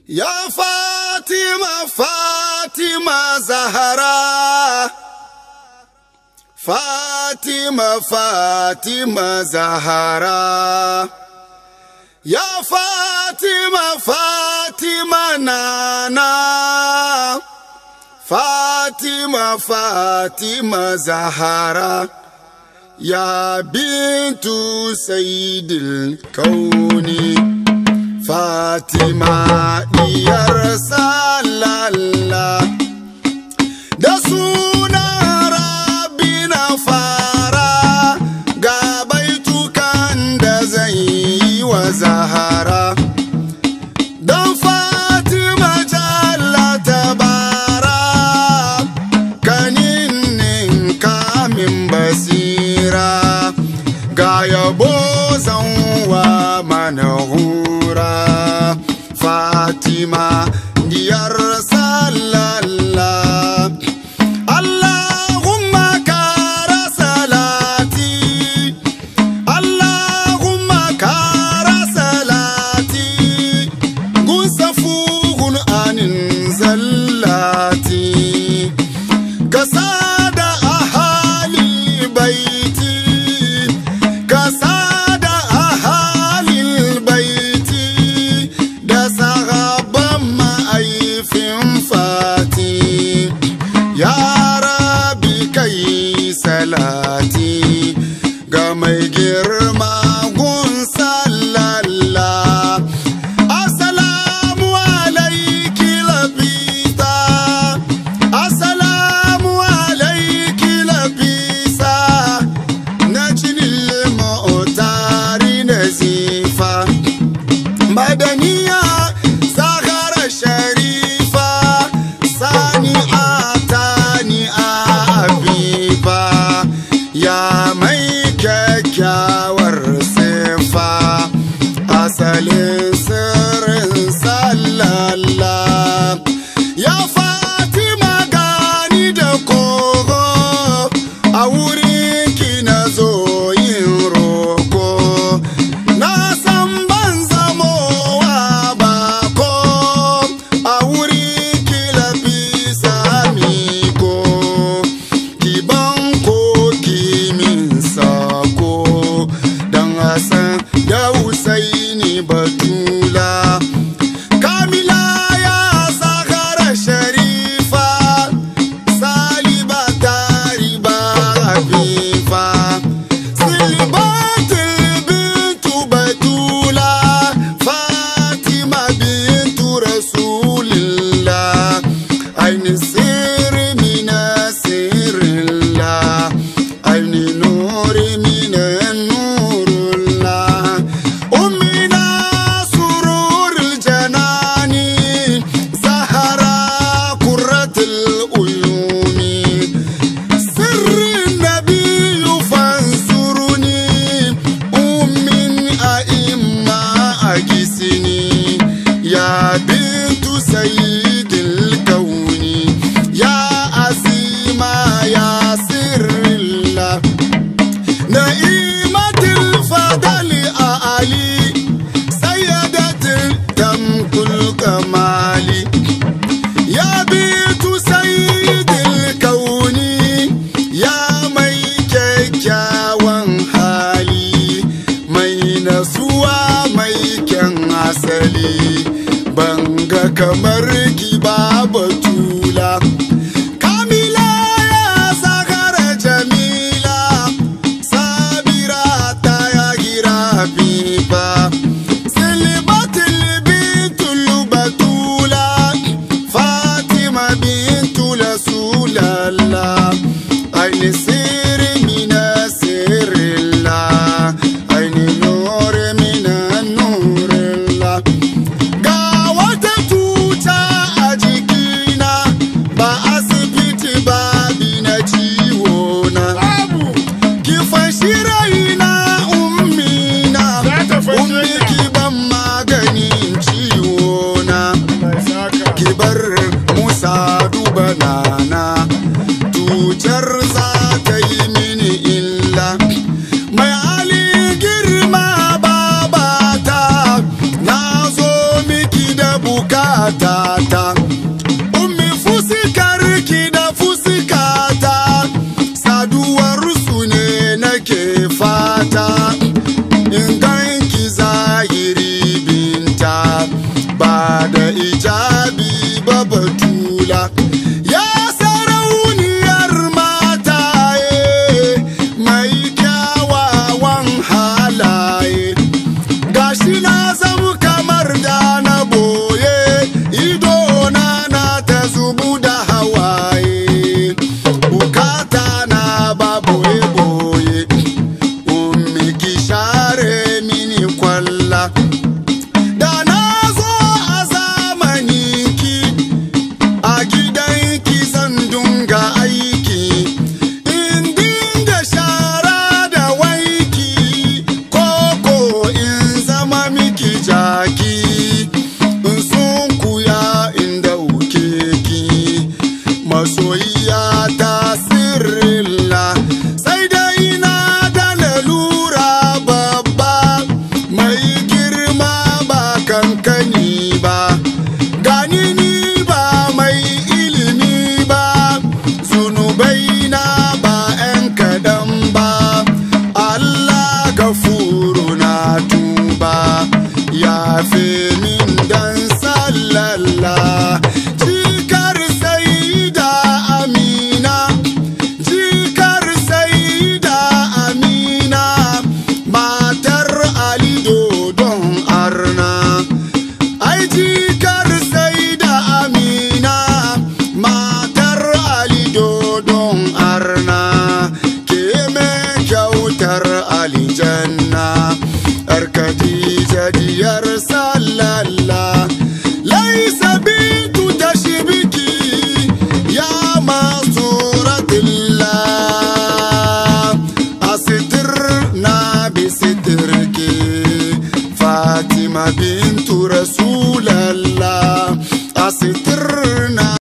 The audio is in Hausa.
Ya Fatima, Fatima Zahara. Fatima, Fatima Zahara. Ya Fatima, Fatima Nana. Fatima, Fatima Zahara. Ya bintu Sayyidil Kauni. Fatima diyar salalla da suna rabi na fara ga baitukan da zan yi wa zahara don Fatima jalla tabara kanin kamin basira ga yabo zanwa mana hura Fatima diyar salalla Allahumma kara salati Allahumma kara salati gun safuhun anin zallati kasada ahali baiti kasada ahalil baiti da sahaban ma'aifin fati ya rabi kai salati ga mai girma gun sallalla assalamu alaiki labita assalamu alaiki labisa na cinil ma'otari na zifa madaniya zahara sharifa sani atani abiba ya mai kyakkyawar sifa asalin sirrin sallalla ya fatima gani da kogo a wurin ki na zo yin roko na san ban zamowa bako a wurin ki lafi samiko ki ban ko ki min sako dan hasan da husaini batula kamila ya sakara sharifa saliba tariba hafifa silibatul bintu batula fatima bintu rasulillah aini sirri mina sirrillah aini nuri mina nurullah ummina sururul janani zahara kurratul uyuni سر النبي فانصرني أم أئمة أجسني يا بنت سيد الكون يا أسيمة يا سر الله نعيمة الفضل أعلي سيدة تمك الكمال يا بيت سيد الكون يا mai kyakkyawan hali mai nasuwa mai kyan asali banga kamar ki ba batula kamila ya sakara jamila sabira ta ya gira fifa silibatul bintul batula fatima bintu rasulallah aini sirri mina sirrillah aini nure mina nurillah ga wata tuta a jikina matata ummi fusikarki da fusikata saduwar su ne nake fata in ganki zahiri binta ba da ijabi ba batula ya sarauniyar mataye mai kyawawan halaye gashi na zama kamar da na boye idona na ta zubu da hawaye bukata na ba boye boye ummi ki share mini kwalla da na zo a zamaninki a gidanki zan dunga aiki in dinga shara da waiki koko in zama miki jaki in sun kuya in dauke ki masoyiya ta sirrilla sai dai na da lalura babba mai girma ba kankani ba gani ni ba mai ilimi ba zunubai na ba 'yan kaɗan ba Allah gafuru na tuba ya fi min dan sallalla jikar sai da amina jikar sai da amina matar ali dodon arna ai jikar sai da amina matar ali dodon arna ke me kyautar aljanna yar khadija diyar sallalla laisa bintu tashbiki ya masuratillah asitir na bisitirki fatima bintu rasulallah asitir